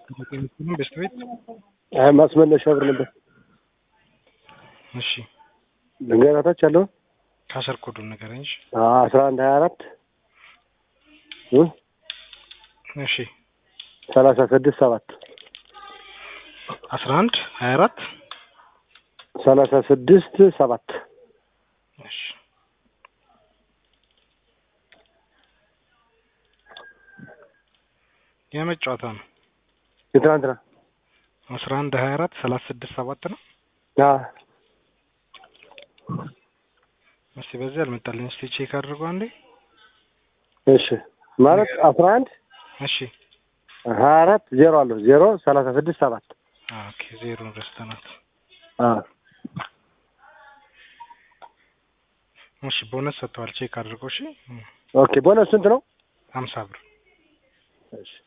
በስት ቤት አይ ማስመለሻ ብር ነበር። እሺ ልንገራታች ያለው ካሰር ኮዱን ንገረኝ። እሺ አስራ አንድ ሀያ አራት እሺ ሰላሳ ስድስት ሰባት አስራ አንድ ሀያ አራት ሰላሳ ስድስት ሰባት እሺ የመች ጨዋታ ነው? የትናንትና አስራ አንድ ሀያ አራት ሰላሳ ስድስት ሰባት ነው። አዎ እስቲ በዚህ አልመጣልኝ። እስቲ ቼክ አድርገው አንዴ። እሺ ማለት አስራ አንድ እሺ ሀያ አራት ዜሮ አለሁ ዜሮ ሰላሳ ስድስት ሰባት ኦኬ ዜሮን ረስተናት። አዎ እሺ ቦነስ ሰጥተዋል። ቼክ አድርገው። እሺ ኦኬ ቦነስ ስንት ነው? ሀምሳ ብር እሺ